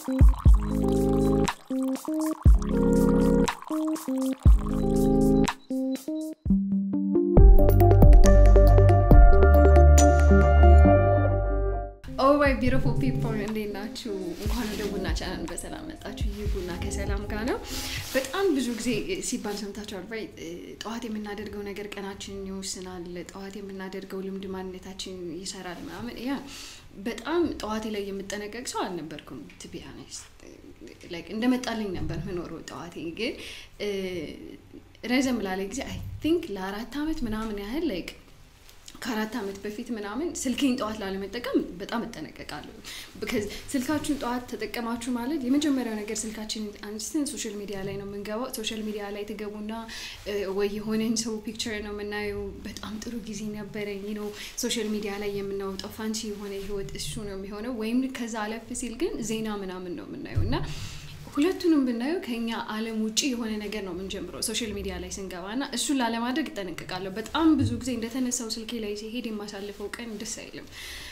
ኦማይ ቢሮፉል ፒፕል እንዴት ናችሁ? እንኳን ወደ ቡና ቻናል በሰላም መጣችሁ። ይህ ቡና ከሰላም ጋር ነው። በጣም ብዙ ጊዜ ሲባል ሰምታችኋል። ባይ ጠዋት የምናደርገው ነገር ቀናችንን ይወስናል። ጠዋት የምናደርገው ልምድ ማንነታችን ይሰራል ምናምን። ያ በጣም ጠዋቴ ላይ የምጠነቀቅ ሰው አልነበርኩም። ቱ ቢ ኦነስት ላይክ እንደመጣልኝ ነበር ምኖረው። ጠዋቴ ግን ረዘም ላለ ጊዜ አይ ቲንክ ለአራት አመት ምናምን ያህል ላይክ ከአራት ዓመት በፊት ምናምን ስልኬን ጠዋት ላለመጠቀም በጣም እጠነቀቃለሁ። ብከዝ ስልካችሁን ጠዋት ተጠቀማችሁ ማለት የመጀመሪያው ነገር ስልካችን አንስተን ሶሻል ሚዲያ ላይ ነው የምንገባው። ሶሻል ሚዲያ ላይ ትገቡና ወይ የሆነን ሰው ፒክቸር ነው የምናየው። በጣም ጥሩ ጊዜ ነበረኝ ነው ሶሻል ሚዲያ ላይ የምናወጣው ፋንሲ የሆነ ህይወት እሱ ነው የሚሆነው። ወይም ከዛ አለፍ ሲል ግን ዜና ምናምን ነው የምናየው እና ሁለቱንም ብናየው ከኛ ዓለም ውጭ የሆነ ነገር ነው የምንጀምረው ሶሻል ሚዲያ ላይ ስንገባ እና እሱን ላለማድረግ እጠነቅቃለሁ። በጣም ብዙ ጊዜ እንደተነሳው ስልኬ ላይ ሲሄድ የማሳልፈው ቀን ደስ አይልም።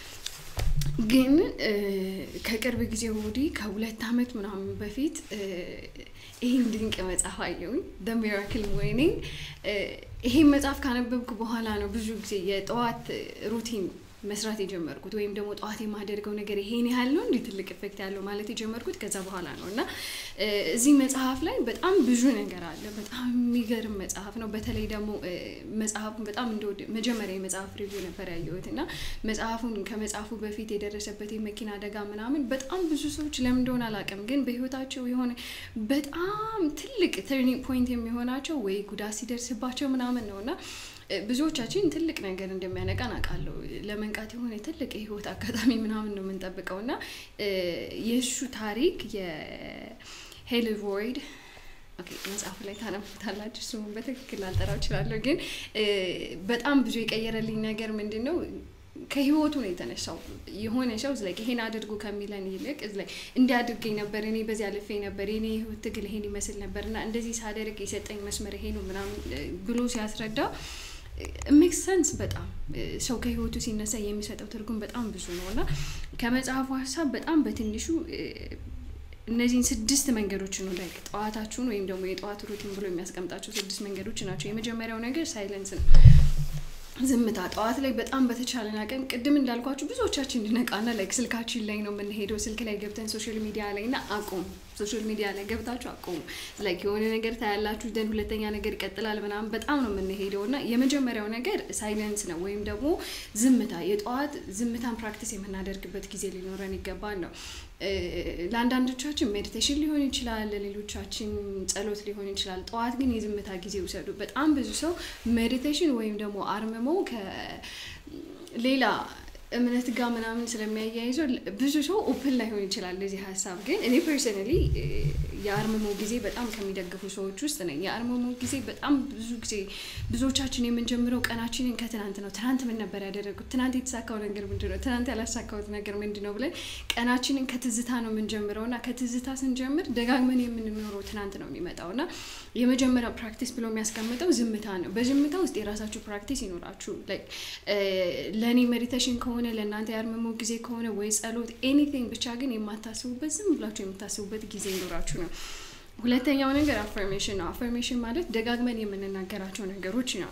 ግን ከቅርብ ጊዜ ወዲህ ከሁለት ዓመት ምናምን በፊት ይህን ድንቅ መጽሐፍ አየሁኝ ደ ሚራክል ሞርኒንግ። ይሄን መጽሐፍ ካነበብኩ በኋላ ነው ብዙ ጊዜ የጠዋት ሩቲን መስራት የጀመርኩት ወይም ደግሞ ጠዋት የማደርገው ነገር ይሄን ያህል ነው እንዲህ ትልቅ ኢፌክት ያለው ማለት የጀመርኩት ከዛ በኋላ ነው እና እዚህ መጽሐፍ ላይ በጣም ብዙ ነገር አለ። በጣም የሚገርም መጽሐፍ ነው። በተለይ ደግሞ መጽሐፉን በጣም እንደወድ መጀመሪያ የመጽሐፍ ሪቪው ነበር ያየሁት እና መጽሐፉን ከመጽሐፉ በፊት የደረሰበት የመኪና አደጋ ምናምን በጣም ብዙ ሰዎች ለምን እንደሆነ አላውቅም፣ ግን በህይወታቸው የሆነ በጣም ትልቅ ተርኒንግ ፖይንት የሚሆናቸው ወይ ጉዳት ሲደርስባቸው ምናምን ነው እና ብዙዎቻችን ትልቅ ነገር እንደሚያነቃን አውቃለሁ። ለመንቃት የሆነ ትልቅ የህይወት አጋጣሚ ምናምን ነው የምንጠብቀው እና የእሱ ታሪክ የሄል ቮይድ መጽሐፉ ላይ ታነቡታላችሁ። ስሙን በትክክል ላልጠራው እችላለሁ፣ ግን በጣም ብዙ የቀየረልኝ ነገር ምንድን ነው ከህይወቱ ነው የተነሳው። የሆነ ሰው ላይ ይሄን አድርጉ ከሚለን ይልቅ ላይ እንዲያድርገኝ ነበር እኔ በዚህ አልፌ ነበር የኔ ህይወት ትግል ይሄን ይመስል ነበር እና እንደዚህ ሳደርግ የሰጠኝ መስመር ይሄ ነው ምናምን ብሎ ሲያስረዳ ሜክስ ሰንስ በጣም ሰው ከህይወቱ ሲነሳ የሚሰጠው ትርጉም በጣም ብዙ ነው እና ከመጽሐፉ ሀሳብ በጣም በትንሹ እነዚህን ስድስት መንገዶች ነው ላይ ጠዋታችሁን ወይም ደግሞ የጠዋት ሩቲን ብሎ የሚያስቀምጣቸው ስድስት መንገዶች ናቸው። የመጀመሪያው ነገር ሳይለንስ ነው። ዝምታ ጠዋት ላይ በጣም በተቻለን አቅም ቅድም እንዳልኳችሁ ብዙዎቻችን እንድነቃና ላይክ ስልካችን ላይ ነው የምንሄደው። ስልክ ላይ ገብተን ሶሻል ሚዲያ ላይ እና አቁሙ። ሶሻል ሚዲያ ላይ ገብታችሁ አቁሙ። ላይክ የሆነ ነገር ታያላችሁ፣ ደን ሁለተኛ ነገር ይቀጥላል ምናምን በጣም ነው የምንሄደው እና የመጀመሪያው ነገር ሳይለንስ ነው ወይም ደግሞ ዝምታ። የጠዋት ዝምታን ፕራክቲስ የምናደርግበት ጊዜ ሊኖረን ይገባል ነው። ለአንዳንዶቻችን ሜዲቴሽን ሊሆን ይችላል፣ ለሌሎቻችን ጸሎት ሊሆን ይችላል። ጠዋት ግን የዝምታ ጊዜ ውሰዱ። በጣም ብዙ ሰው ሜዲቴሽን ወይም ደግሞ አርምሞ ከሌላ እምነት ጋር ምናምን ስለሚያያይዘው ብዙ ሰው ኦፕን ላይሆን ይችላል ለዚህ ሀሳብ። ግን እኔ ፐርሰናሊ የአርምሞ ጊዜ በጣም ከሚደግፉ ሰዎች ውስጥ ነኝ። የአርምሞ ጊዜ በጣም ብዙ ጊዜ ብዙዎቻችን የምንጀምረው ቀናችንን ከትናንት ነው። ትናንት ምን ነበር ያደረጉት? ትናንት የተሳካው ነገር ምንድን ነው? ትናንት ያላሳካሁት ነገር ምንድን ነው ብለን ቀናችንን ከትዝታ ነው የምንጀምረው እና ከትዝታ ስንጀምር ደጋግመን የምንኖረው ትናንት ነው የሚመጣው እና የመጀመሪያው ፕራክቲስ ብሎ የሚያስቀምጠው ዝምታ ነው። በዝምታ ውስጥ የራሳችሁ ፕራክቲስ ይኖራችሁ። ለእኔ ሜዲቴሽን ከሆነ ለእናንተ ያርምሞ ጊዜ ከሆነ ወይ ጸሎት፣ ኤኒቲንግ ብቻ ግን የማታስቡበት ዝም ብላችሁ የምታስቡበት ጊዜ ይኖራችሁ ነው። ሁለተኛው ነገር አፈርሜሽን ነው። አፈርሜሽን ማለት ደጋግመን የምንናገራቸው ነገሮች ነው።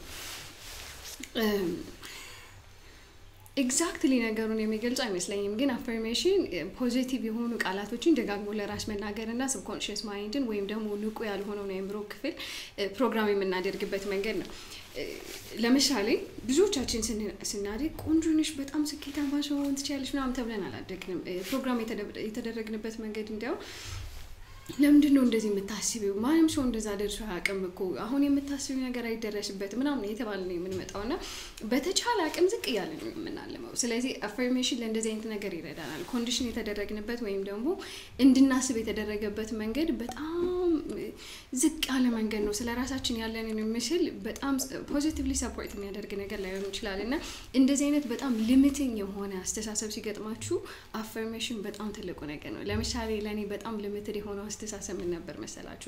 ኤግዛክትሊ ነገሩን የሚገልጹ አይመስለኝም፣ ግን አፈርሜሽን ፖዚቲቭ የሆኑ ቃላቶችን ደጋግሞ ለራስ መናገር እና ሰብኮንሽስ ማይንድን ወይም ደግሞ ንቁ ያልሆነውን የአእምሮ ክፍል ፕሮግራም የምናደርግበት መንገድ ነው። ለምሳሌ ብዙዎቻችን ስናድግ ቆንጆ ነሽ፣ በጣም ስኬታማ ሰው መሆን ትችያለሽ ምናምን ተብለን አላደግንም። ፕሮግራም የተደረግንበት መንገድ እንዲያው ለምንድን ነው እንደዚህ የምታስቢው? ማንም ሰው እንደዛ ደርሶ አያውቅም እኮ አሁን የምታስቢው ነገር አይደረስበትም ምናምን የተባለ ነው የምንመጣው እና በተቻለ አቅም ዝቅ እያለ ነው የምናልመው። ስለዚህ አፈርሜሽን ለእንደዚህ አይነት ነገር ይረዳናል። ኮንዲሽን የተደረግንበት ወይም ደግሞ እንድናስብ የተደረገበት መንገድ በጣም ዝቅ ያለ መንገድ ነው። ስለ ራሳችን ያለንን ምስል በጣም ፖዚቲቭሊ ሰፖርት የሚያደርግ ነገር ላይሆን ይችላል እና እንደዚህ አይነት በጣም ሊሚቲንግ የሆነ አስተሳሰብ ሲገጥማችሁ አፈርሜሽን በጣም ትልቁ ነገር ነው። ለምሳሌ ለእኔ በጣም ሊሚትድ የሆነው አስተሳሰብ ምን ነበር መሰላችሁ?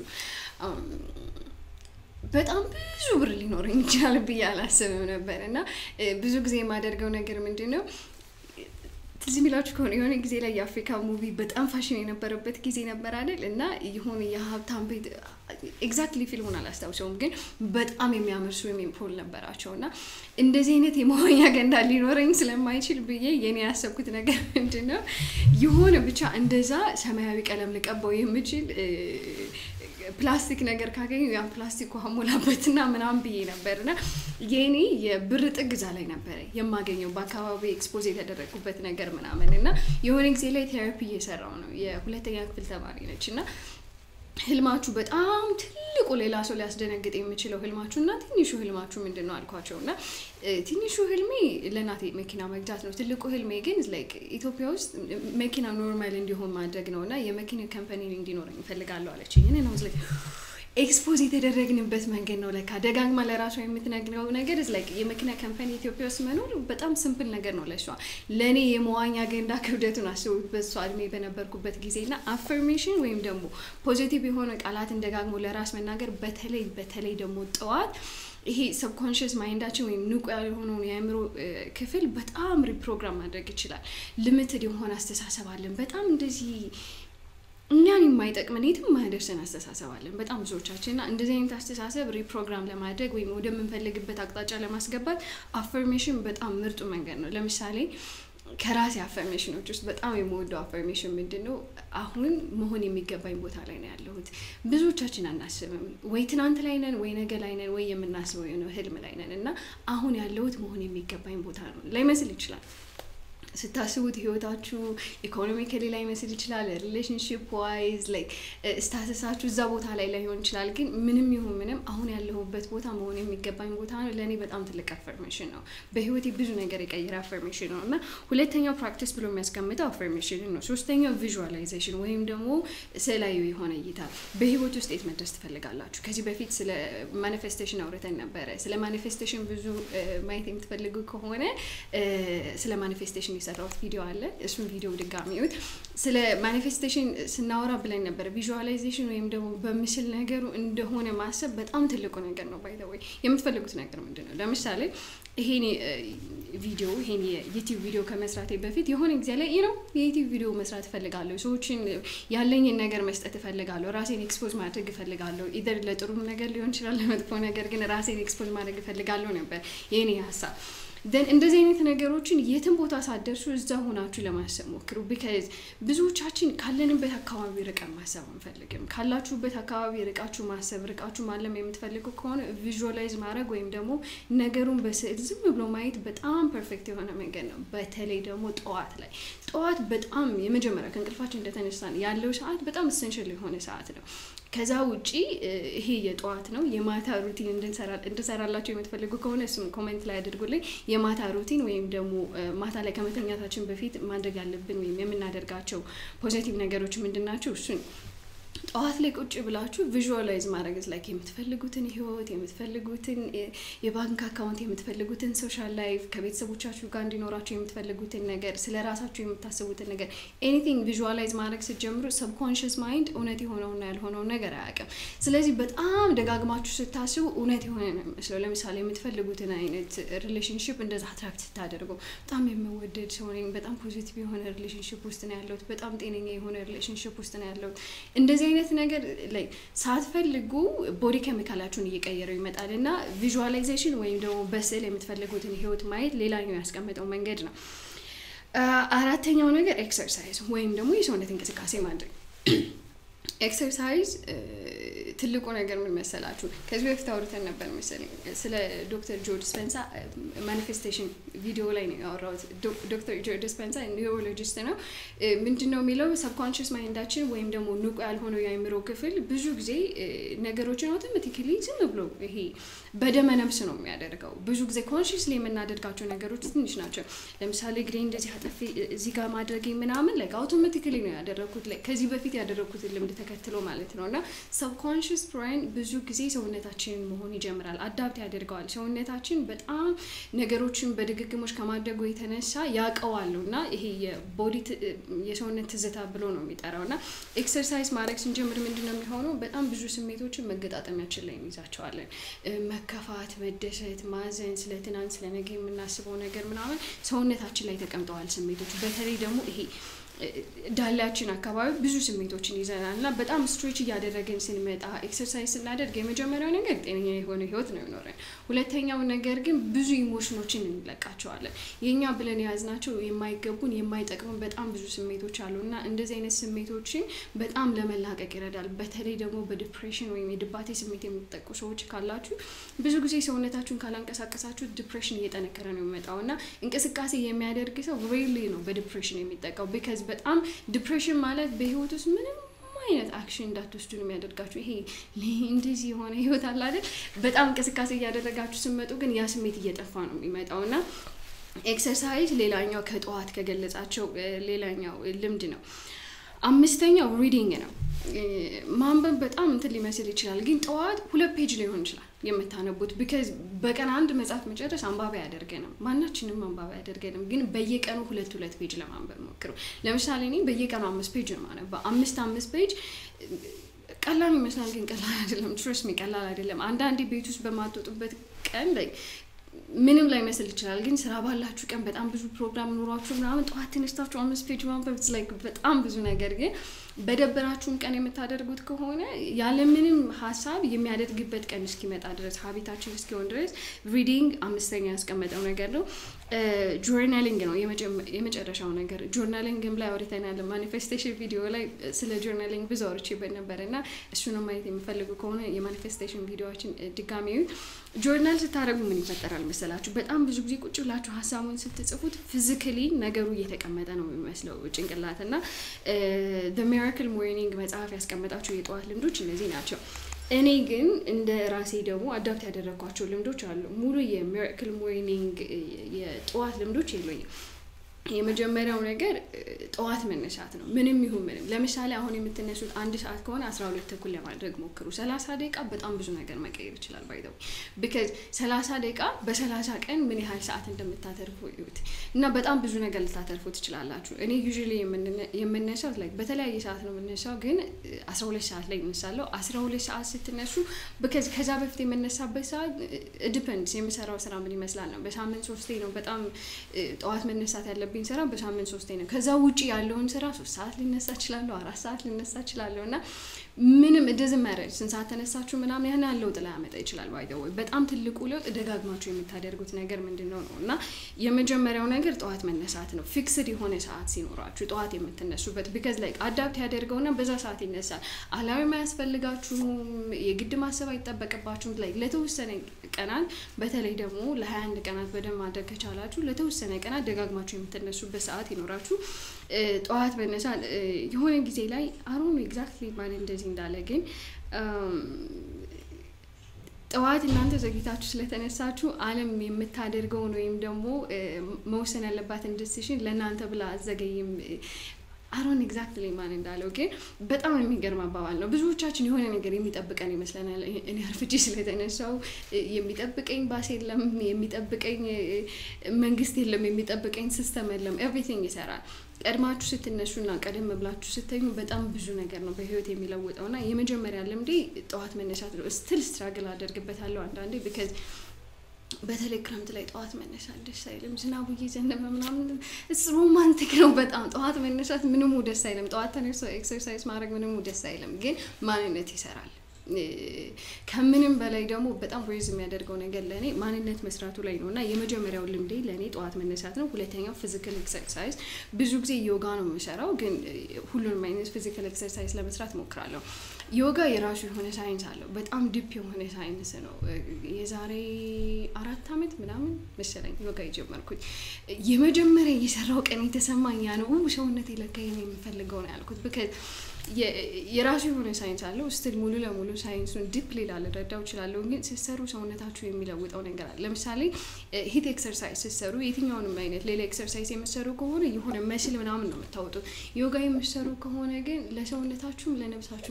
በጣም ብዙ ብር ሊኖረኝ ይችላል ብዬ አላስብም ነበር እና ብዙ ጊዜ የማደርገው ነገር ምንድን ነው ትዝ የሚላችሁ ከሆነ የሆነ ጊዜ ላይ የአፍሪካ ሙቪ በጣም ፋሽን የነበረበት ጊዜ ነበር አይደል? እና የሆነ የሀብታም ቤት ኤግዛክትሊ ፊልሙን አላስታውሰውም፣ ግን በጣም የሚያምር ስዊሚንግ ፑል ነበራቸው እና እንደዚህ አይነት የመዋኛ ገንዳ ሊኖረኝ ስለማይችል ብዬ የኔ ያሰብኩት ነገር ምንድን ነው የሆነ ብቻ እንደዛ ሰማያዊ ቀለም ልቀባው የምችል ፕላስቲክ ነገር ካገኙ ያን ፕላስቲክ ውሃ ሞላበትና ምናምን ብዬ ነበር እና የኔ የብር ጥግ እዛ ላይ ነበረ የማገኘው በአካባቢ ኤክስፖዝ የተደረጉበት ነገር ምናምን እና የሆነ ጊዜ ላይ ቴራፒ እየሰራው ነው የሁለተኛ ክፍል ተማሪ ነች እና ህልማችሁ በጣም ትልቁ ሌላ ሰው ሊያስደነግጥ የሚችለው ህልማችሁ እና ትንሹ ህልማችሁ ምንድን ነው አልኳቸው እና ትንሹ ህልሜ ለእናቴ መኪና መግዛት ነው። ትልቁ ህልሜ ግን ላይክ ኢትዮጵያ ውስጥ መኪና ኖርማል እንዲሆን ማድረግ ነው እና የመኪና ካምፓኒ እንዲኖረኝ እፈልጋለሁ አለችኝ። እኔ ነው ላይ ኤክስፖዝ የተደረግንበት መንገድ ነው። ለካ ደጋግማ ለራሷ የምትነግረው ነገር ላይክ የመኪና ካምፓኒ ኢትዮጵያ ውስጥ መኖር በጣም ስምፕል ነገር ነው ለሷ። ለእኔ የመዋኛ ገንዳ ክብደቱን አስቡት በሷ እድሜ በነበርኩበት ጊዜ እና አፈርሜሽን ወይም ደግሞ ፖዚቲቭ የሆነ ቃላትን ደጋግሞ ለራስ መናገር በተለይ በተለይ ደግሞ ጠዋት ይሄ ሰብኮንሽስ ማይንዳችን ወይም ንቁ ያልሆነውን የአእምሮ ክፍል በጣም ሪፕሮግራም ማድረግ ይችላል። ልምትድ የሆነ አስተሳሰብ አለን። በጣም እንደዚህ እኛን የማይጠቅመን የትም ማያደርሰን አስተሳሰብ አለን በጣም ብዙዎቻችን እና እንደዚህ አይነት አስተሳሰብ ሪፕሮግራም ለማድረግ ወይም ወደምንፈልግበት አቅጣጫ ለማስገባት አፈርሜሽን በጣም ምርጡ መንገድ ነው። ለምሳሌ ከራሴ አፈርሜሽኖች ውስጥ በጣም የምወደው አፈርሜሽን ምንድን ነው? አሁን መሆን የሚገባኝ ቦታ ላይ ነው ያለሁት። ብዙዎቻችን አናስብም። ወይ ትናንት ላይ ነን፣ ወይ ነገ ላይ ነን፣ ወይ የምናስበው የሆነ ህልም ላይ ነን እና አሁን ያለሁት መሆን የሚገባኝ ቦታ ነው ላይመስል ይችላል። ስታስቡት ህይወታችሁ ኢኮኖሚካሊ ላይ መስል ይችላል። ሪሌሽንሽፕ ዋይዝ ላይክ ስታተሳችሁ እዛ ቦታ ላይ ላይሆን ይችላል። ግን ምንም ይሁን ምንም አሁን ያለሁበት ቦታ መሆን የሚገባኝ ቦታ ነው። ለእኔ በጣም ትልቅ አፈርሜሽን ነው። በህይወቴ ብዙ ነገር የቀየረ አፈርሜሽን ነው እና ሁለተኛው ፕራክቲስ ብሎ የሚያስቀምጠው አፈርሜሽንን ነው። ሶስተኛው ቪዥዋላይዜሽን ወይም ደግሞ ስዕላዊ የሆነ እይታ። በህይወት ውስጥ የት መድረስ ትፈልጋላችሁ? ከዚህ በፊት ስለ ማኒፌስቴሽን አውርተን ነበረ። ስለ ማኒፌስቴሽን ብዙ ማየት የምትፈልጉ ከሆነ ስለ ማኒፌስቴሽን የሰራሁት ቪዲዮ አለ። እሱን ቪዲዮ ድጋሚ እዩት። ስለ ማኒፌስቴሽን ስናወራ ብለን ነበር። ቪዥዋላይዜሽን ወይም ደግሞ በምስል ነገሩ እንደሆነ ማሰብ በጣም ትልቁ ነገር ነው። ባይ ዘ ወይ የምትፈልጉት ነገር ምንድን ነው? ለምሳሌ ይሄን ቪዲዮ ይሄን የዩቲዩብ ቪዲዮ ከመስራቴ በፊት የሆነ ጊዜ ላይ ነው የዩቲዩብ ቪዲዮ መስራት እፈልጋለሁ። ሰዎችን ያለኝን ነገር መስጠት እፈልጋለሁ። ራሴን ኤክስፖዝ ማድረግ እፈልጋለሁ። ኢደር ለጥሩም ነገር ሊሆን ይችላል፣ ለመጥፎ ነገር ግን ራሴን ኤክስፖዝ ማድረግ እፈልጋለሁ ነበር የኔ ሀሳብ። ደን እንደዚህ አይነት ነገሮችን የትም ቦታ ሳደርሱ እዛ ሆናችሁ ለማሰብ ሞክሩ። ቢካዝ ብዙዎቻችን ካለንበት አካባቢ ርቀን ማሰብ አንፈልግም። ካላችሁበት አካባቢ ርቃችሁ ማሰብ ርቃችሁ ማለም የምትፈልጉ ከሆነ ቪዥዋላይዝ ማድረግ ወይም ደግሞ ነገሩን በስዕል ዝም ብሎ ማየት በጣም ፐርፌክት የሆነ መንገድ ነው። በተለይ ደግሞ ጠዋት ላይ ጠዋት በጣም የመጀመሪያ ከእንቅልፋችን እንደተነሳን ያለው ሰዓት በጣም ኢሰንሽል የሆነ ሰዓት ነው። ከዛ ውጪ ይሄ የጠዋት ነው። የማታ ሩቲን እንድሰራላቸው የምትፈልጉ ከሆነ እሱም ኮሜንት ላይ አድርጉልኝ። የማታ ሩቲን ወይም ደግሞ ማታ ላይ ከመተኛታችን በፊት ማድረግ ያለብን ወይም የምናደርጋቸው ፖዚቲቭ ነገሮች ምንድን ናቸው? እሱን ጠዋት ላይ ቁጭ ብላችሁ ቪዥዋላይዝ ማድረግ ላይክ የምትፈልጉትን ህይወት የምትፈልጉትን የባንክ አካውንት የምትፈልጉትን ሶሻል ላይፍ ከቤተሰቦቻችሁ ጋር እንዲኖራችሁ የምትፈልጉትን ነገር ስለ ራሳችሁ የምታስቡትን ነገር ኤኒቲንግ ቪዥዋላይዝ ማድረግ ስትጀምሩ ሰብኮንሽስ ማይንድ እውነት የሆነውና ያልሆነውን ነገር አያውቅም። ስለዚህ በጣም ደጋግማችሁ ስታስቡ እውነት የሆነ ነው የሚመስለው። ለምሳሌ የምትፈልጉትን አይነት ሪሌሽንሽፕ እንደዛ አትራክት ስታደርጉ በጣም የምወደድ ሰው ነኝ፣ በጣም ፖዚቲቭ የሆነ ሪሌሽንሽፕ ውስጥ ነው ያለሁት፣ በጣም ጤነኛ የሆነ ሪሌሽንሽፕ ውስጥ ነው ያለሁት እንደዚህ አይነት ነገር ላይ ሳትፈልጉ ቦዲ ኬሚካላችሁን እየቀየረው ይመጣል እና ቪዥዋላይዜሽን ወይም ደግሞ በስዕል የምትፈልጉትን ህይወት ማየት ሌላኛው ያስቀመጠው መንገድ ነው። አራተኛው ነገር ኤክሰርሳይዝ ወይም ደግሞ የሰውነት እንቅስቃሴ ማድረግ። ኤክሰርሳይዝ ትልቁ ነገር ምን መሰላችሁ? ከዚህ በፊት አውርተን ነበር መሰለኝ ስለ ዶክተር ጆ ዲስፔንሳ ማኒፌስቴሽን ቪዲዮ ላይ ነው ያወራሁት። ዶክተር ጆ ዲስፔንሳ ኒውሮሎጂስት ነው። ምንድን ነው የሚለው ሰብኮንሽስ ማይንዳችን ወይም ደግሞ ንቁ ያልሆነው የአእምሮ ክፍል ብዙ ጊዜ ነገሮችን አውቶማቲክሊ ዝም ብሎ ይሄ በደመ ነፍስ ነው የሚያደርገው። ብዙ ጊዜ ኮንሽስሊ የምናደርጋቸው ነገሮች ትንሽ ናቸው። ለምሳሌ እግሬ እንደዚህ አጠፌ እዚህ ጋር ማድረግ ምናምን ላይ አውቶማቲክሊ ነው ያደረግኩት፣ ከዚህ በፊት ያደረግኩትን ልምድ ተከትሎ ማለት ነው እና ሰብኮንሽስ ሰብኮንሽስ ብሬን ብዙ ጊዜ ሰውነታችንን መሆን ይጀምራል፣ አዳፕት ያደርገዋል። ሰውነታችን በጣም ነገሮችን በድግግሞች ከማድረጉ የተነሳ ያውቀዋሉ እና ይሄ የቦዲ የሰውነት ትዝታ ብሎ ነው የሚጠራው እና ኤክሰርሳይዝ ማድረግ ስንጀምር ምንድን ነው የሚሆነው? በጣም ብዙ ስሜቶችን መገጣጠሚያችን ላይ እንይዛቸዋለን። መከፋት፣ መደሰት፣ ማዘን፣ ስለ ትናንት ስለ ነገ የምናስበው ነገር ምናምን ሰውነታችን ላይ ተቀምጠዋል ስሜቶች። በተለይ ደግሞ ይሄ ዳላችን አካባቢ ብዙ ስሜቶችን ይዘናል እና በጣም ስትሬች እያደረግን ስንመጣ ኤክሰርሳይዝ ስናደርግ የመጀመሪያው ነገር ጤነኛ የሆነ ህይወት ነው ይኖረን። ሁለተኛው ነገር ግን ብዙ ኢሞሽኖችን እንለቃቸዋለን። የእኛ ብለን የያዝናቸው የማይገቡን የማይጠቅሙን በጣም ብዙ ስሜቶች አሉ እና እንደዚህ አይነት ስሜቶችን በጣም ለመላቀቅ ይረዳል። በተለይ ደግሞ በዲፕሬሽን ወይም የድባቴ ስሜት የምትጠቁ ሰዎች ካላችሁ ብዙ ጊዜ ሰውነታችሁን ካላንቀሳቀሳችሁ ዲፕሬሽን እየጠነከረ ነው የሚመጣው እና እንቅስቃሴ የሚያደርግ ሰው ሬሊ ነው በዲፕሬሽን የሚጠቃው ቢካዝ በጣም ዲፕሬሽን ማለት በህይወት ውስጥ ምንም አይነት አክሽን እንዳትወስዱ ነው የሚያደርጋችሁ። ይሄ እንደዚህ የሆነ ህይወት አለ አይደል? በጣም እንቅስቃሴ እያደረጋችሁ ስመጡ ግን ያ ስሜት እየጠፋ ነው የሚመጣው እና ኤክሰርሳይዝ ሌላኛው ከጠዋት ከገለጻቸው ሌላኛው ልምድ ነው። አምስተኛው ሪዲንግ ነው። ማንበብ በጣም እንትን ሊመስል ይችላል፣ ግን ጠዋት ሁለት ፔጅ ሊሆን ይችላል የምታነቡት ቢካዝ በቀን አንድ መጽሐፍ መጨረስ አንባቢ አያደርገንም። ማናችንም አንባቢ አያደርገንም፣ ግን በየቀኑ ሁለት ሁለት ፔጅ ለማንበብ ሞክሩ። ለምሳሌ እኔ በየቀኑ አምስት ፔጅ ነው ማነባ። አምስት አምስት ፔጅ ቀላል ይመስላል፣ ግን ቀላል አይደለም። ትሮስ ሚ ቀላል አይደለም። አንዳንዴ ቤት ውስጥ በማትወጡበት ቀን ምንም ላይ መስል ይችላል፣ ግን ስራ ባላችሁ ቀን በጣም ብዙ ፕሮግራም ኑሯችሁ ምናምን ጠዋት ተነስታችሁ አምስት ፔጅ ማንበብ ላይክ በጣም ብዙ ነገር ግን በደበራችሁን ቀን የምታደርጉት ከሆነ ያለምንም ሀሳብ የሚያደርግበት ቀን እስኪመጣ ድረስ ሀቢታችን እስኪሆን ድረስ ሪዲንግ አምስተኛ ያስቀመጠው ነገር ነው። ጆርናሊንግ ነው የመጨረሻው ነገር። ጆርናሊንግም ላይ አውርተናል። ማኒፌስቴሽን ቪዲዮ ላይ ስለ ጆርናሊንግ ብዙ አውርቼበት ነበር እና እሱንም ማየት የሚፈልጉ ከሆነ የማኒፌስቴሽን ቪዲዮዎችን ድጋሚ ጆርናል ስታደርጉ ምን ይፈጠራል መሰላችሁ? በጣም ብዙ ጊዜ ቁጭ ብላችሁ ሀሳቡን ስትጽፉት ፊዚካሊ ነገሩ እየተቀመጠ ነው የሚመስለው ጭንቅላት እና ሚራክል ሞርኒንግ መጽሐፍ ያስቀመጣቸው የጠዋት ልምዶች እነዚህ ናቸው። እኔ ግን እንደ ራሴ ደግሞ አዳፕት ያደረግኳቸው ልምዶች አሉ። ሙሉ የሚራክል ሞርኒንግ የጠዋት ልምዶች የሉኝም። የመጀመሪያው ነገር ጠዋት መነሳት ነው። ምንም ይሁን ምንም። ለምሳሌ አሁን የምትነሱት አንድ ሰዓት ከሆነ አስራ ሁለት ተኩል ለማድረግ ሞክሩ። ሰላሳ ደቂቃ በጣም ብዙ ነገር መቀየር ይችላል። ባይዘው ቢካዝ ሰላሳ ደቂቃ በሰላሳ ቀን ምን ያህል ሰዓት እንደምታተርፉ ይዩት እና በጣም ብዙ ነገር ልታተርፉ ትችላላችሁ። እኔ ዩዥሊ የምነሳው ላይ በተለያየ ሰዓት ነው የምነሳው፣ ግን አስራ ሁለት ሰዓት ላይ እነሳለሁ። አስራ ሁለት ሰዓት ስትነሱ ቢካዝ ከዛ በፊት የምነሳበት ሰዓት ዲፐንድስ የምሰራው ስራ ምን ይመስላል ነው። በሳምንት ሶስቴ ነው በጣም ጠዋት መነሳት ያለብኝ ያለብኝ ስራ በሳምንት ሶስቴ ነው። ከዛ ውጭ ያለውን ስራ ሶስት ሰዓት ሊነሳ እችላለሁ፣ አራት ሰዓት ሊነሳ እችላለሁ እና ምንም እንደዚህ መረድ ስንት ሰዓት ተነሳችሁ ምናምን ያን ያህል ለውጥ ላያመጣ ይችላል። ባይ ወይ በጣም ትልቁ ለውጥ ደጋግማችሁ የምታደርጉት ነገር ምንድን ነው ነው እና የመጀመሪያው ነገር ጠዋት መነሳት ነው። ፊክስድ የሆነ ሰዓት ሲኖራችሁ ጠዋት የምትነሱበት ቢካዝ ላይ አዳፕት ያደርገውና በዛ ሰዓት ይነሳል። አላማ አያስፈልጋችሁም፣ የግድ ማሰብ አይጠበቅባችሁም። ላይ ለተወሰነ ቀናት በተለይ ደግሞ ለሀያ አንድ ቀናት በደንብ ማድረግ ከቻላችሁ ለተወሰነ ቀናት ደጋግማችሁ የምትነሱበት ሰዓት ይኖራችሁ። ጠዋት መነሳት የሆነ ጊዜ ላይ አሮን ኤግዛክትሊ ማን እንደዚህ እንዳለ ግን ጠዋት እናንተ ዘግይታችሁ ስለተነሳችሁ ዓለም የምታደርገውን ወይም ደግሞ መወሰን ያለባትን ዲሲሽን ለእናንተ ብላ አዘገይም አሮን ኤግዛክትሊ ማን እንዳለው ግን በጣም የሚገርም አባባል ነው። ብዙዎቻችን የሆነ ነገር የሚጠብቀን ይመስለናል። እኔ አርፍጄ ስለተነሳው የሚጠብቀኝ ባስ የለም፣ የሚጠብቀኝ መንግስት የለም፣ የሚጠብቀኝ ሲስተም የለም። ኤቭሪቲንግ ይሰራል። ቀድማችሁ ስትነሱና ቀደም ብላችሁ ስተኙ በጣም ብዙ ነገር ነው በህይወት የሚለውጠው እና የመጀመሪያ ልምዴ ጠዋት መነሳት ነው። ስትል ስትራግል አደርግበታለሁ አንዳንዴ ቢካዝ በተለይ ክረምት ላይ ጠዋት መነሳት ደስ አይልም። ዝናቡ እየዘነበ ምናምን እስ ሮማንቲክ ነው በጣም ጠዋት መነሳት ምንሙ ደስ አይልም። ጠዋት ተነስቶ ኤክሰርሳይዝ ማድረግ ምንሙ ደስ አይልም፣ ግን ማንነት ይሰራል። ከምንም በላይ ደግሞ በጣም ሬዝ የሚያደርገው ነገር ለእኔ ማንነት መስራቱ ላይ ነው እና የመጀመሪያው ልምዴ ለእኔ ጠዋት መነሳት ነው። ሁለተኛው ፊዚካል ኤክሰርሳይዝ። ብዙ ጊዜ ዮጋ ነው የምሰራው፣ ግን ሁሉንም አይነት ፊዚካል ኤክሰርሳይዝ ለመስራት ሞክራለሁ። ዮጋ የራሱ የሆነ ሳይንስ አለው። በጣም ዲፕ የሆነ ሳይንስ ነው። የዛሬ አራት አመት ምናምን መሰለኝ ዮጋ የጀመርኩኝ። የመጀመሪያ የሰራው ቀን የተሰማኝ ያ ነው። ሰውነት ለካ የምፈልገው ነው ያልኩት ብከ የራሱ የሆነ ሳይንስ አለው። ስትል ሙሉ ለሙሉ ሳይንሱን ዲፕሊ ላልረዳው እችላለሁ፣ ግን ስትሰሩ ሰውነታችሁ የሚለውጠው ነገር አለ። ለምሳሌ ሂት ኤክሰርሳይዝ ስትሰሩ የትኛውንም አይነት ሌላ ኤክሰርሳይዝ የምትሰሩ ከሆነ የሆነ መስል ምናምን ነው የምታወጡት። ዮጋ የምትሰሩ ከሆነ ግን ለሰውነታችሁም ለነብሳችሁም የሚሰራ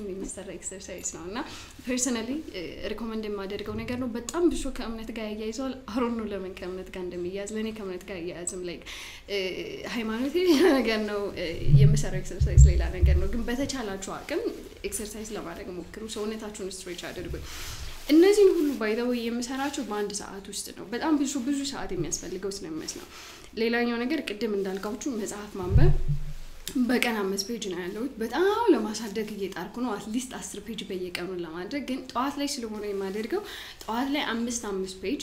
የሚሰራ ኤክሰርሳይዝ ነው እና ፐርሰናሊ ሪኮመንድ የማደርገው ነገር ነው። በጣም ብዙ ከእምነት ጋር ያያይዘዋል። አሮን ነው ለምን ከእምነት ጋር እንደሚያያዝ ለእኔ ከእምነት ጋር አያያዝም። ላይ ሃይማኖት ሌላ ነገር ነው፣ የምሰራው ኤክሰርሳይዝ ሌላ ነገር ነው። ግን በተቻላችሁ አቅም ኤክሰርሳይዝ ለማድረግ ሞክሩ። ሰውነታችሁን ስትሬች አድርጉ። እነዚህን ሁሉ ባይዘው የምሰራቸው በአንድ ሰዓት ውስጥ ነው። በጣም ብዙ ብዙ ሰዓት የሚያስፈልገው ስለሚመስል ነው። ሌላኛው ነገር ቅድም እንዳልኳችሁ መጽሐፍ ማንበብ በቀን አምስት ፔጅ ነው ያለሁት። በጣም ለማሳደግ እየጣርኩ ነው። አትሊስት አስር ፔጅ በየቀኑ ለማድረግ ግን ጠዋት ላይ ስለሆነ የማደርገው ጠዋት ላይ አምስት አምስት ፔጅ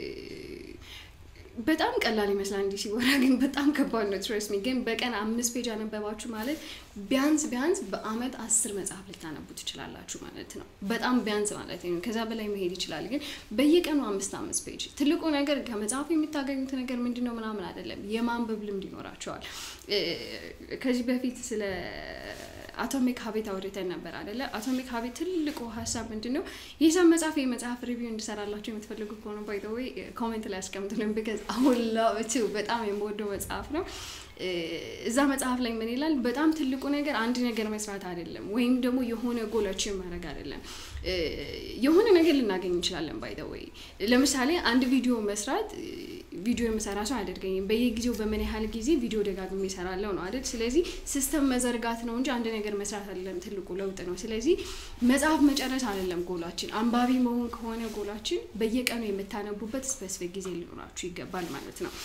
በጣም ቀላል ይመስላል እንዲህ ሲወራ፣ ግን በጣም ከባድ ነው። ትረስ ሚ ግን በቀን አምስት ፔጅ አነበባችሁ ማለት ቢያንስ ቢያንስ በአመት አስር መጽሐፍ ልታነቡ ትችላላችሁ ማለት ነው። በጣም ቢያንስ ማለት ነው። ከዛ በላይ መሄድ ይችላል። ግን በየቀኑ አምስት አምስት ፔጅ። ትልቁ ነገር ከመጽሐፉ የምታገኙት ነገር ምንድን ነው ምናምን አይደለም፣ የማንበብ ልምድ ይኖራቸዋል። ከዚህ በፊት ስለ አቶሚክ ሀቢት አውርተን ነበር አደለ? አቶሚክ ሀቢት ትልቁ ሀሳብ ምንድን ነው? የሂሳብ መጽሐፍ የመጽሐፍ ሪቪው እንድሰራላቸው የምትፈልጉ ከሆነ ባይ ዘ ወይ ኮሜንት ላይ ያስቀምጡልን። ቢካዝ አሁን ላብቱ በጣም የምወደው መጽሐፍ ነው። እዛ መጽሐፍ ላይ ምን ይላል? በጣም ትልቁ ነገር አንድ ነገር መስራት አይደለም፣ ወይም ደግሞ የሆነ ጎሎችን ማድረግ አይደለም። የሆነ ነገር ልናገኝ እንችላለን። ባይ ዘ ወይ ለምሳሌ አንድ ቪዲዮ መስራት ቪዲዮ የምሰራ ሰው አያደርገኝም። በየጊዜው በምን ያህል ጊዜ ቪዲዮ ደጋግሜ እሰራለሁ ነው አይደል? ስለዚህ ሲስተም መዘርጋት ነው እንጂ አንድ ነገር መስራት አይደለም። ትልቁ ለውጥ ነው። ስለዚህ መጽሐፍ መጨረስ አይደለም ጎላችን። አንባቢ መሆን ከሆነ ጎላችን በየቀኑ የምታነቡበት ስፔሲፊክ ጊዜ ሊኖራችሁ ይገባል ማለት ነው።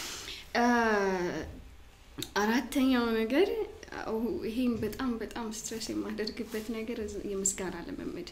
አራተኛው ነገር ይሄም በጣም በጣም ስትረስ የማደርግበት ነገር የምስጋና ልምምድ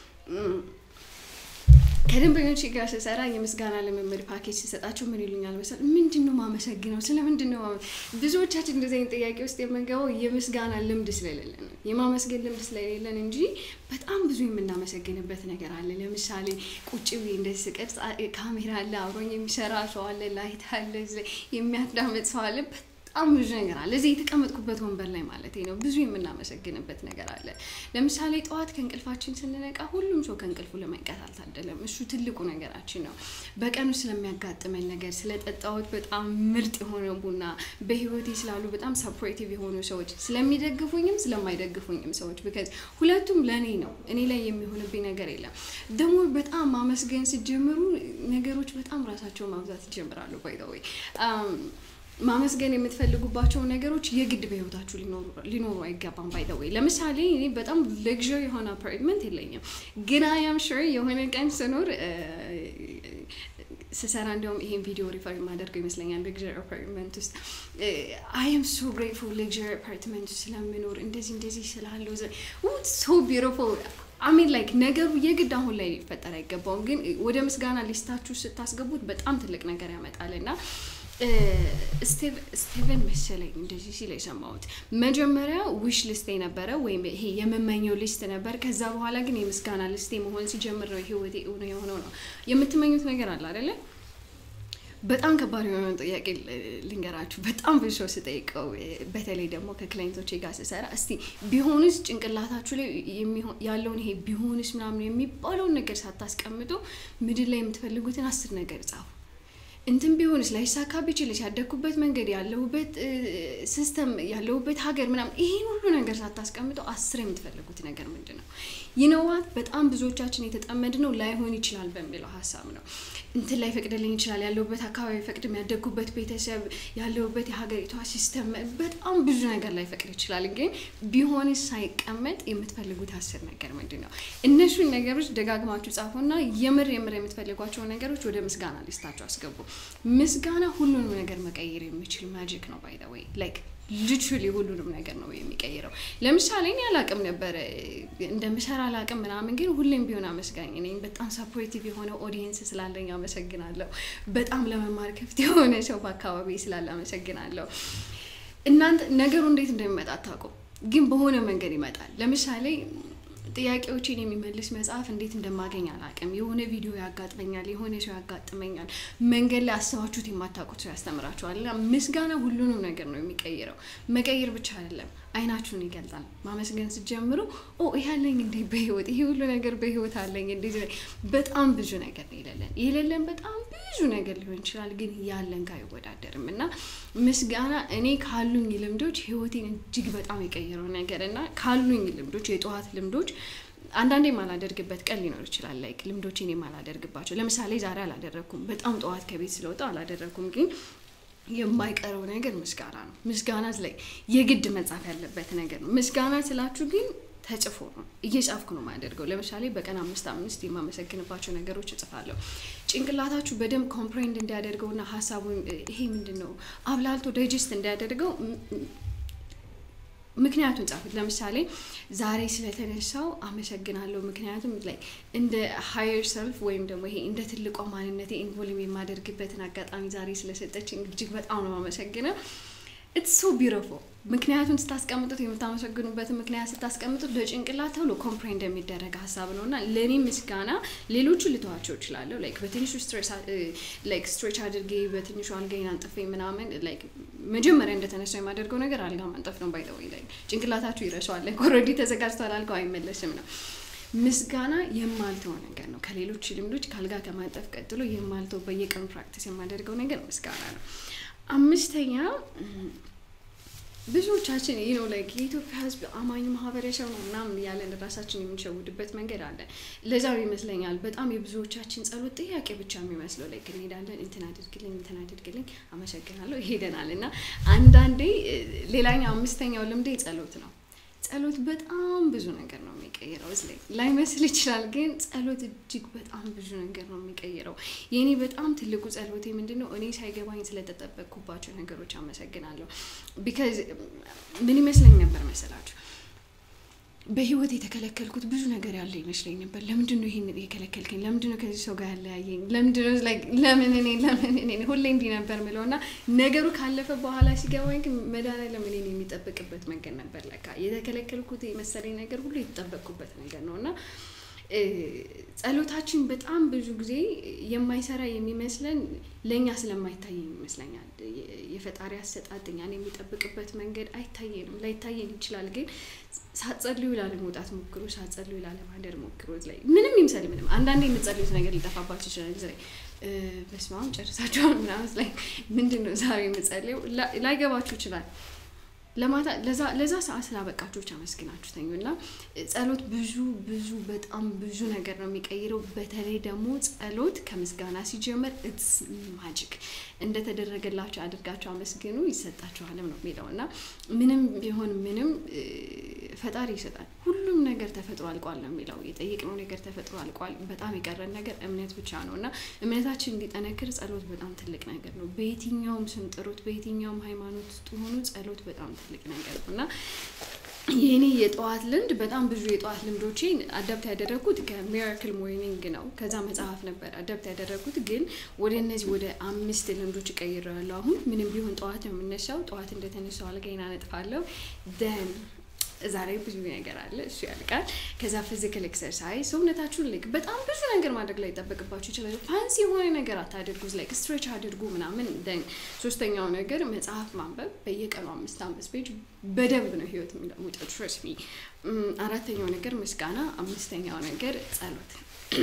ከደንበኞች ጋር ስሰራ የምስጋና ልምምድ ፓኬጅ ሲሰጣቸው ምን ይሉኛል መሰል፣ ምንድን ነው ማመሰግነው? ስለ ምንድን ነው ብዙዎቻችን እንደዚህ አይነት ጥያቄ ውስጥ የምንገባው የምስጋና ልምድ ስለሌለን ነው፣ የማመስገን ልምድ ስለሌለን እንጂ በጣም ብዙ የምናመሰግንበት ነገር አለ። ለምሳሌ ቁጭ ብዬ እንደዚህ ስቀርጽ ካሜራ አለ፣ አብሮኝ የሚሰራ ሰው አለ፣ ላይት አለ፣ የሚያዳምጥ ሰው አለ። በጣም ብዙ ነገር አለ። እዚህ የተቀመጥኩበት ወንበር ላይ ማለት ነው። ብዙ የምናመሰግንበት ነገር አለ። ለምሳሌ ጠዋት ከእንቅልፋችን ስንነቃ ሁሉም ሰው ከእንቅልፉ ለመንቀት አልታደለም። እሱ ትልቁ ነገራችን ነው። በቀኑ ስለሚያጋጥመን ነገር፣ ስለጠጣሁት በጣም ምርጥ የሆነ ቡና፣ በህይወቴ ስላሉ በጣም ሰፖርቲቭ የሆኑ ሰዎች፣ ስለሚደግፉኝም ስለማይደግፉኝም ሰዎች ቢካዝ ሁለቱም ለእኔ ነው። እኔ ላይ የሚሆንብኝ ነገር የለም። ደግሞ በጣም ማመስገን ሲጀምሩ ነገሮች በጣም ራሳቸው ማብዛት ይጀምራሉ። ባይ ዘ ወይ ማመስገን የምትፈልጉባቸው ነገሮች የግድ በህይወታችሁ ሊኖሩ አይገባም። ባይ ዘ ወይ ለምሳሌ እኔ በጣም ለግዥሪ የሆነ አፓርትመንት የለኝም፣ ግን አያም ሹር የሆነ ቀን ስኖር ስሰራ እንዲያውም ይሄን ቪዲዮ ሪፈር የማደርገው ይመስለኛል። ለግዥሪ አፓርትመንት ውስጥ አይ ም ሶ ግሬትፉል ለግዥሪ አፓርትመንት ስለምኖር እንደዚህ እንደዚህ ስላለው ሶ ቢዩቲፉል አሚን ላይክ ነገሩ የግድ አሁን ላይ ሊፈጠር አይገባውም፣ ግን ወደ ምስጋና ሊስታችሁ ስታስገቡት በጣም ትልቅ ነገር ያመጣል እና ስቲቨን መሰለኝ እንደዚህ ሲል የሰማሁት መጀመሪያ ዊሽ ሊስቴ ነበረ ወይም ይሄ የምመኘው ሊስት ነበር። ከዛ በኋላ ግን የምስጋና ሊስቴ መሆን ሲጀምር ነው ህይወቴ እውን የሆነው ነው። የምትመኙት ነገር አለ አይደለ? በጣም ከባድ የሆነውን ጥያቄ ልንገራችሁ። በጣም ብዙ ሰው ስጠይቀው፣ በተለይ ደግሞ ከክላይንቶቼ ጋር ስሰራ እስቲ ቢሆንስ ጭንቅላታችሁ ላይ ያለውን ይሄ ቢሆንስ ምናምን የሚባለውን ነገር ሳታስቀምጡ ምድር ላይ የምትፈልጉትን አስር ነገር ጻፉ። እንትን ቢሆንስ ላይሳካ ቢችልስ ያደግኩበት መንገድ ያለሁበት ሲስተም ያለሁበት ሀገር ምናምን ይሄን ሁሉ ነገር ሳታስቀምጠው አስር የምትፈልጉት ነገር ምንድን ነው? ይነዋት በጣም ብዙዎቻችን የተጠመድ ነው ላይሆን ይችላል በሚለው ሀሳብ ነው። እንትን ላይ ፈቅድልኝ ይችላል ያለሁበት አካባቢ ፈቅድም ያደግኩበት ቤተሰብ ያለሁበት የሀገሪቷ ሲስተም በጣም ብዙ ነገር ላይ ፈቅድ ይችላል። ግን ቢሆንስ ሳይቀመጥ የምትፈልጉት አስር ነገር ምንድን ነው? እነሱን ነገሮች ደጋግማችሁ ጻፉና የምር የምር የምትፈልጓቸው ነገሮች ወደ ምስጋና ሊስታችሁ አስገቡ። ምስጋና ሁሉንም ነገር መቀየር የሚችል ማጂክ ነው። ባይ ዘ ወይ ላይክ ሊትራሊ ሁሉንም ነገር ነው የሚቀይረው። ለምሳሌ እኔ አላቅም ነበረ እንደምሰራ አላቅም ምናምን፣ ግን ሁሌም ቢሆን አመስጋኝ ነኝ። በጣም ሰፖርቲቭ የሆነ ኦዲየንስ ስላለኝ አመሰግናለሁ። በጣም ለመማር ክፍት የሆነ ሰው በአካባቢ ስላለ አመሰግናለሁ። እናንተ ነገሩ እንዴት እንደሚመጣ አታውቁም፣ ግን በሆነ መንገድ ይመጣል። ለምሳሌ ጥያቄዎችን የሚመልስ መጽሐፍ እንዴት እንደማገኝ አላውቅም። የሆነ ቪዲዮ ያጋጥመኛል፣ የሆነ ሰው ያጋጥመኛል፣ መንገድ ላይ አስባችሁት የማታውቁት ሰው ያስተምራችኋል። እና ምስጋና ሁሉንም ነገር ነው የሚቀይረው። መቀየር ብቻ አይደለም፣ አይናችሁን ይገልጣል። ማመስገን ስትጀምሩ ኦ ይህ አለኝ እንዴ በህይወት ይሄ ሁሉ ነገር በህይወት አለኝ እንዴ። በጣም ብዙ ነገር ነው የሌለን የሌለን በጣም ብዙ ነገር ሊሆን ይችላል፣ ግን ያለን ጋር አይወዳደርም። እና ምስጋና እኔ ካሉኝ ልምዶች ህይወቴን እጅግ በጣም የቀየረው ነገር እና ካሉኝ ልምዶች የጠዋት ልምዶች አንዳንዴ የማላደርግበት ቀን ሊኖር ይችላል። ላይክ ልምዶችን የማላደርግባቸው ለምሳሌ ዛሬ አላደረግኩም። በጣም ጠዋት ከቤት ስለወጣ አላደረግኩም ግን የማይቀረው ነገር ምስጋና ነው። ምስጋና ላይ የግድ መጻፍ ያለበት ነገር ነው። ምስጋና ስላችሁ ግን ተጽፎ ነው እየጻፍኩ ነው የማያደርገው። ለምሳሌ በቀን አምስት አምስት የማመሰግንባቸው ነገሮች እጽፋለሁ። ጭንቅላታችሁ በደንብ ኮምፕሬንድ እንዲያደርገውና ሀሳቡን ይሄ ምንድን ነው አብላልቶ ዳይጀስት እንዲያደርገው ምክንያቱን ጻፉት። ለምሳሌ ዛሬ ስለተነሳው አመሰግናለሁ። ምክንያቱም ላይ እንደ ሀየር ሰልፍ ወይም ደግሞ ይሄ እንደ ትልቋ ማንነቴ ኢንቮልቭ የማደርግበትን አጋጣሚ ዛሬ ስለሰጠችኝ እጅግ በጣም ነው አመሰግነው። ኢትስ ሶ ቢዩቲፉል። ምክንያቱን ስታስቀምጡት የምታመሰግኑበትን ምክንያት ስታስቀምጡት ለጭንቅላት ተብሎ ኮምፕሬንድ የሚደረግ ሀሳብ ነው እና ለእኔ ምስጋና ሌሎቹ ልተዋቸው እችላለሁ። ላይክ በትንሹ ላይክ ስትሬች አድርጌ በትንሹ አልጋዬን አንጥፌ ምናምን ላይክ መጀመሪያ እንደተነሳው የማደርገው ነገር አልጋ ማንጠፍ ነው። ባይ ዘ ወይ ላይ ጭንቅላታችሁ ይረሳዋል። ላይክ ኦልሬዲ ተዘጋጅቷል፣ አልጋው አይመለስም ነው። ምስጋና የማልተው ነገር ነው። ከሌሎች ልምዶች ከአልጋ ከማንጠፍ ቀጥሎ የማልተው በየቀኑ ፕራክቲስ የማደርገው ነገር ምስጋና ነው። አምስተኛ ብዙዎቻችን ይህ ነው ላይክ የኢትዮጵያ ሕዝብ አማኝ ማህበረሰብ ነው ምናምን ያለን ራሳችን የምንሸውድበት መንገድ አለ። ለዛም ይመስለኛል በጣም የብዙዎቻችን ጸሎት ጥያቄ ብቻ የሚመስለው ላይክ እንሄዳለን፣ እንትን አድርግልኝ፣ እንትን አድርግልኝ፣ አመሰግናለሁ፣ ይሄደናል እና አንዳንዴ ሌላኛው አምስተኛው ልምዴ ጸሎት ነው። ጸሎት በጣም ብዙ ነገር ነው የሚቀይረው። እዚ ላይ ላይመስል ይችላል፣ ግን ጸሎት እጅግ በጣም ብዙ ነገር ነው የሚቀይረው። የእኔ በጣም ትልቁ ጸሎቴ ምንድን ነው? እኔ ሳይገባኝ ስለተጠበቅኩባቸው ነገሮች አመሰግናለሁ። ቢካዝ ምን ይመስለኝ ነበር መሰላችሁ በህይወት የተከለከልኩት ብዙ ነገር ያለ ይመስለኝ ነበር። ለምንድን ነው ይሄን የከለከልከኝ? ለምንድን ነው ከዚህ ሰው ጋር ያለያየኝ? ለምንድን ነው ለምን እኔ ለምን እኔ ሁሌ እንዲህ ነበር ምለው እና ነገሩ ካለፈ በኋላ ሲገባኝ ግን መድኃኒዓለም እኔን የሚጠብቅበት መንገድ ነበር። ለካ የተከለከልኩት የመሰለኝ ነገር ሁሉ የተጠበቅኩበት ነገር ነው እና ጸሎታችን በጣም ብዙ ጊዜ የማይሰራ የሚመስለን ለእኛ ስለማይታየን ይመስለኛል። የፈጣሪ አሰጣጥ እኛን የሚጠብቅበት መንገድ አይታየንም፣ ላይታየን ይችላል። ግን ሳትጸልዩ ላለመውጣት ሞክሩ፣ ሳትጸልዩ ላለማደር ሞክሩ። ላይ ምንም ይምሰል ምንም፣ አንዳንዴ የምትጸልዩት ነገር ሊጠፋባችሁ ይችላል። ላይ በስመ አብ ጨርሳችኋል ምናምን ላይ ምንድን ነው ዛሬ የምጸልየው ላይገባችሁ ይችላል። ለማታ ለዛ ሰዓት ስላበቃችሁ ብቻ አመስግናችሁ ተኙ እና ጸሎት ብዙ ብዙ በጣም ብዙ ነገር ነው የሚቀይረው። በተለይ ደግሞ ጸሎት ከምስጋና ሲጀመር ኢትስ ማጂክ እንደተደረገላችሁ አድርጋችሁ አመስግኑ ይሰጣችኋልም ነው የሚለው እና ምንም ቢሆን ምንም ፈጣሪ ይሰጣል። ሁሉም ነገር ተፈጥሮ አልቋል ነው የሚለው። የጠየቅነው ነገር ተፈጥሮ አልቋል። በጣም የቀረን ነገር እምነት ብቻ ነው እና እምነታችን እንዲጠነክር ጸሎት በጣም ትልቅ ነገር ነው። በየትኛውም ስም ጥሩት፣ በየትኛውም ሃይማኖት ውስጥ ሆኑ ጸሎት በጣም ትልቅ ነገር ነው እና የኔ የጠዋት ልምድ በጣም ብዙ የጠዋት ልምዶቼን አዳፕት ያደረግኩት ከሚራክል ሞርኒንግ ነው። ከዛ መጽሐፍ ነበር አዳፕት ያደረግኩት፣ ግን ወደ እነዚህ ወደ አምስት ልምዶች እቀይራለሁ። አሁን ምንም ቢሆን ጠዋት ነው የምነሳው። ጠዋት እንደተነሳው አልጋዬን አነጥፋለሁ ደን ዛሬ ብዙ ነገር አለ፣ እሱ ያልቃል። ከዛ ፊዚካል ኤክሰርሳይዝ ሰውነታችሁን ልክ በጣም ብዙ ነገር ማድረግ ላይ ይጠበቅባችሁ ይችላል። ፋንሲ የሆነ ነገር አታድርጉ፣ ላይክ ስትሬች አድርጉ ምናምን። ደን ሶስተኛው ነገር መጽሐፍ ማንበብ፣ በየቀኑ አምስት አምስት ፔጅ በደንብ ነው ህይወት የሚለውጠው። ትረስት ሚ። አራተኛው ነገር ምስጋና፣ አምስተኛው ነገር ጸሎት።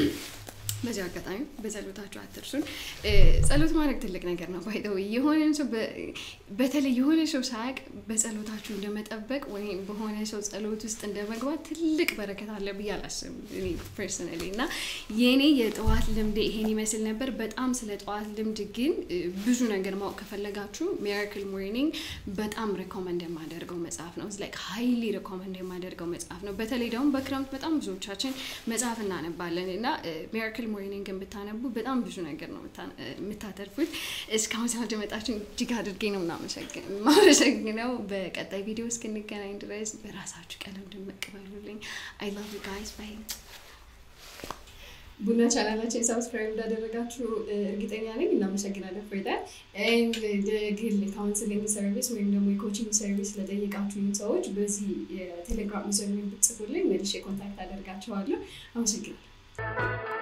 በዚህ አጋጣሚ በጸሎታችሁ አትርሱን። ጸሎት ማድረግ ትልቅ ነገር ነው። ባይተው የሆነ ሰው በተለይ የሆነ ሰው ሳያውቅ በጸሎታችሁ እንደመጠበቅ ወይም በሆነ ሰው ጸሎት ውስጥ እንደመግባት ትልቅ በረከት አለ ብዬ አላስብም እኔ ፐርሰናሊ። እና የእኔ የጠዋት ልምድ ይሄን ይመስል ነበር። በጣም ስለ ጠዋት ልምድ ግን ብዙ ነገር ማወቅ ከፈለጋችሁ ሚራክል ሞርኒንግ በጣም ሬኮመንድ የማደርገው መጽሐፍ ነው። ላይክ ሀይሊ ሬኮመንድ የማደርገው መጽሐፍ ነው። በተለይ ደግሞ በክረምት በጣም ብዙዎቻችን መጽሐፍ እናነባለን እና ሚራክል ሞርኒንግን ብታነቡ በጣም ብዙ ነገር ነው የምታተርፉት። እስካሁን ስላደመጣችሁ እጅግ አድርጌ ነው ማመሰግነው። በቀጣይ ቪዲዮ እስክንገናኝ ድረስ በራሳችሁ ቀለም ድምቅ በሉልኝ። አይ ላቭ ዩ ጋይስ ባይ። ቡና ቻናላችን ሰብስክራይብ እንዳደረጋችሁ እርግጠኛ ነኝ። እናመሰግናለን። ፎይታ ግል ካውንስሊንግ ሰርቪስ ወይም ደግሞ የኮችንግ ሰርቪስ ለጠየቃችሁኝ ሰዎች በዚህ የቴሌግራም ዩዘር ብትጽፉልኝ መልሼ ኮንታክት አደርጋችኋለሁ። አመሰግናለሁ።